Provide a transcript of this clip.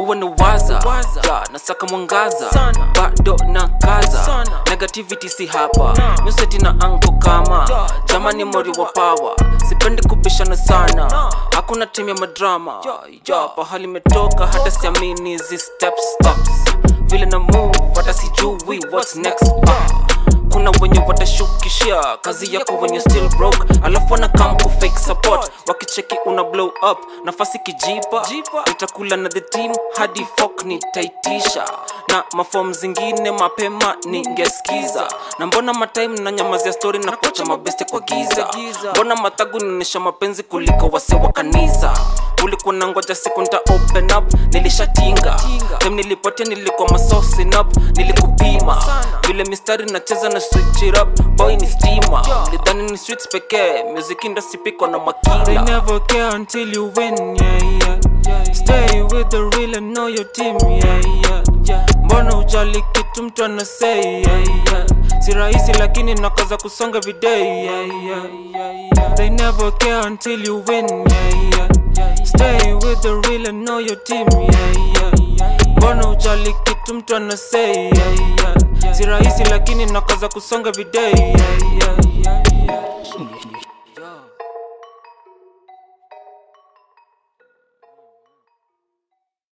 huwa ni waza yeah, nasaka mwangaza Sana. bado na kaza Sana. negativity si hapa museti na anko kama Yeah, jamani mori wa power sipendi kubishana sana hakuna timu ya madrama yeah, pahali imetoka hata siamini hizi step steps vile na move hata sijui what's next uh. kuna wenye watashukishia kazi yako wenye still broke alafu wanakam ku fake support wakicheki una blow up nafasi kijipa Jipa. nitakula na the team hadi fok nitaitisha na mafom zingine mapema ningeskiza na mbona matime na nyamazia story na kuacha mabeste kwa giza giza. mbona matagu nionyesha mapenzi kuliko wase wa kanisa ulikuwa na ngoja siku nta open up nilishatinga Tinga. time nilipotea nilikuwa masosin up nilikupima Sana. vile mistari nacheza na switch it up boy ni stima lidhani ni streets pekee music industry piko na They makila never care until you win, yeah, yeah, yeah. Stay with the real and know your team, yeah, yeah, yeah. Mbona ujali kitu mtu anasay, yeah, yeah. Si rahisi lakini nakaza kusonga everyday, yeah, yeah, yeah, yeah. They never care until you win, yeah, yeah, yeah. Stay with the real and know your team, yeah, yeah, yeah. Mbona ujali kitu mtu anasay, yeah, yeah. Si rahisi lakini nakaza kusonga everyday, yeah, yeah, yeah.